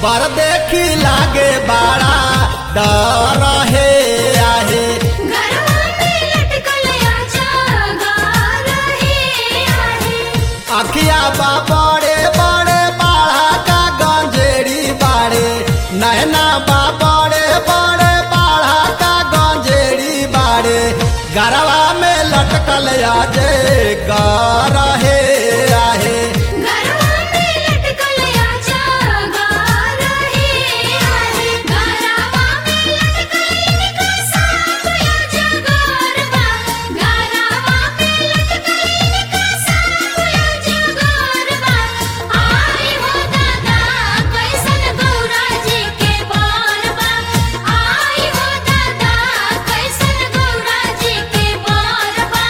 पर देखी लागे बाड़ा डर हे आहे गरवा में लटकल आजा रहे आहे अखिया बा बड़े बड़े बाड़ा का गंजेड़ी बाड़े नैना बा बड़े बड़े बाड़ा का गंजेड़ी बाड़े गरवा में लटकल आजे गर हे आहे गरवा में लटकल आजा रहे आहे गरवा में लटकल इनका साथ आजा गरबा गरवा में लटकल इनका साथ आजा गरबा आई हो दादा कैसन गौरा जी के बारबा आई हो दादा कैसन गौरा जी के बारबा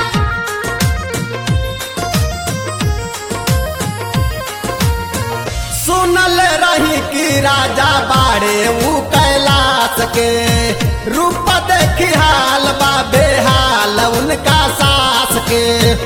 सुनल रही कि राजा बाड़े ऊ कैलाश के रूप देखी हाल बा बेहाल उनका सास के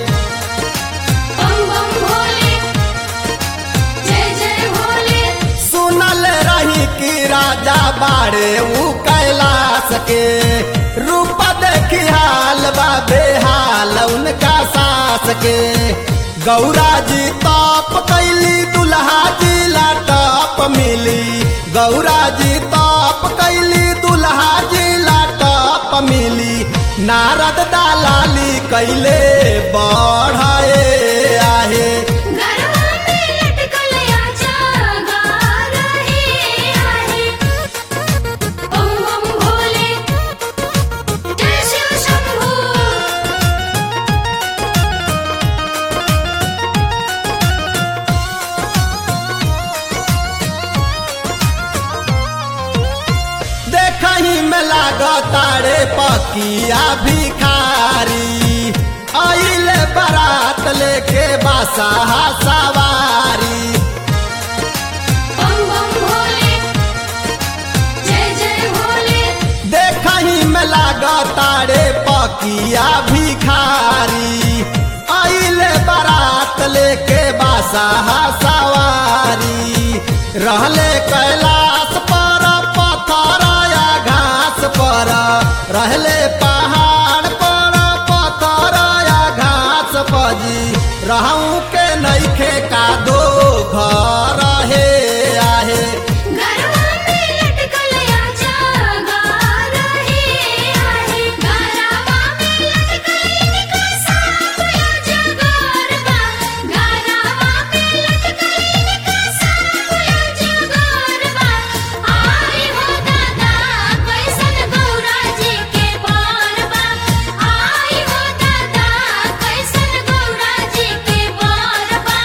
बम बम भोले जय जय भोले सुनल रही कि राजा बाड़े ऊ कैलाश के रूप देखी हाल बा बेहाल उनका सास के गौरा जी ताप कैली दुल्हा जी लाटप मिली गौरा जी ताप कैली दुल्हा जी लाटप मिली नारद दालाली कैले बढ़े आहे गरवा में लटकल आजा रहे आहे बम बम भोले जय शिव शंभू देखही में लागतारे पकिया भिखारी आइले बारात लेके बासा सवारी बम बम भोले जय जय भोले देखही में लागतारे पकिया भिखारी आइले बारात लेके बासा सवारी रहले कैलाश पर पत्थर या घास पर रहले पहाड़ पर पत्थर या घास पजी रहूं के नइखे का दो घर हे आहे गरवा में लटकल आजा रहे आहे गरवा में लटकल इनका साथ आजा गरबा गरवा में लटकल इनका साथ आजा गरबा आई हो दादा कैसन गौरा जी के बारबा आई हो दादा कैसन गौरा जी के बारबा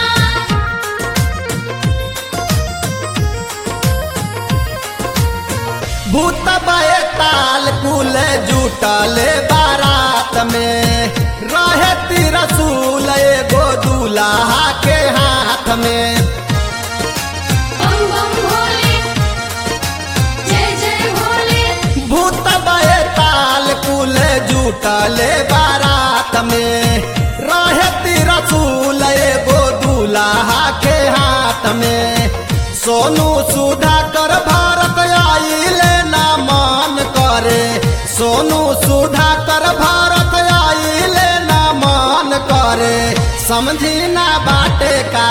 भूत बे ताल कुल जुटले बारात में रहे तिरसूल एगो दूल्हा के हाथ में बम बम भोले जय जय भोले भूत बे ताल कुल जुटले बारात में रहे तिरसूल एगो दूल्हा के हाथ में सोनू सुधा कर भारत आइले ना मान करे सोनू सुधा कर भारत आइले ना मान करे समझी ना बाटे का